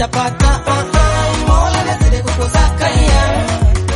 nishapata ah, ah, Mola nazidi kukusaka yeah.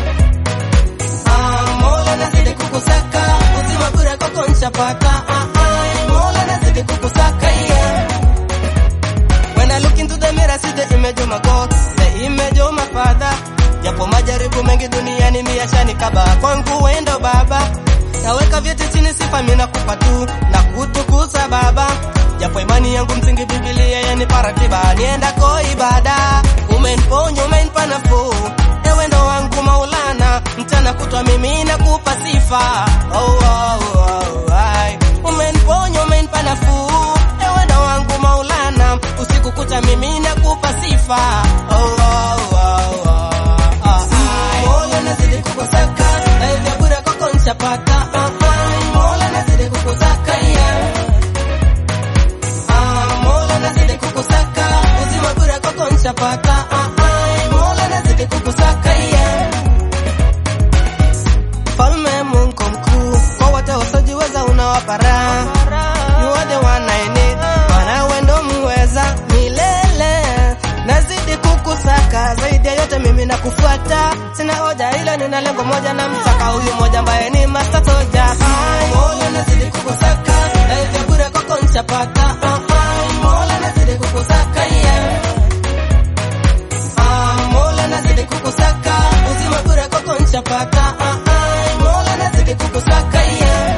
Ah, Mola nazidi kukusaka uzima bure kwako nishapata ah, ah, Mola nazidi kukusaka yeah. When I look into the mirror see the image of my God the image of my father japo majaribu mengi duniani miashani kaba kwangu wendo baba naweka vyote chini sifa mimi nakupa tu na kutukuza baba japo imani yangu msingi Biblia yani paratiba niendako ibada umeniponya umenipa nafuu ewe ndo wangu Maulana mchana kutwa mimi nakupa sifa oh, oh, oh, ai. umeniponya umenipa nafuu ewe ndo wangu Maulana usiku kucha mimi nakupa sifa oh, oh, oh, oh. Ah, ai. Mola nazidi kukusaka na hivyo bure kwako nishapata ah, ah. Mola nazidi kukusaka yeah. Ah, Mola nazidi kukusaka uzima bure kwako nishapata ah, ah. Mola nazidi kukusaka yeah. Mfalme Mungu mkuu kwa wote wasiojiweza unawapa raha You are the one I need Maana wewe ndo muweza milele Nazidi kukusaka zaidi ya yote mimi nakufuata Sina hoja ila nina lengo moja na msaka huyu moja ambaye ni Master Soja Mola nazidi kukusaka na hivyo bure kwako nishapata ah, ah. Mola nazidi kukusaka yeah. Ah, Mola nazidi kukusaka uzima bure kwako nishapata ah, ah. Mola nazidi kukusaka yeah.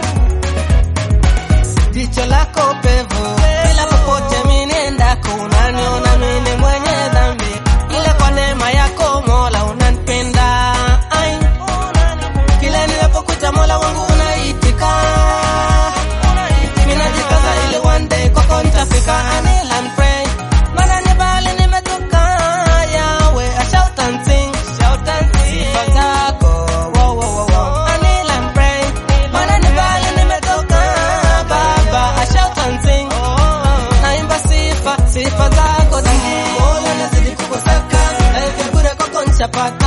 Jicho lako pevu bila popote mimi niendako unaniona mimi mwenye dhambi ila kwa neema yako Mola unanipenda ai kila ninapokuta Mola wangu unaitika mimi najikaza ili one day kwako nitafika anil and pray maana ni bali nimetoka yawe I shout and sing shout and sing sifa zako wow wow wow wow anil and pray maana ni bali nimetoka baba I shout and sing naimba sifa sifa zako Mola nazidi kukusaka na hivyo bure kwako nishapata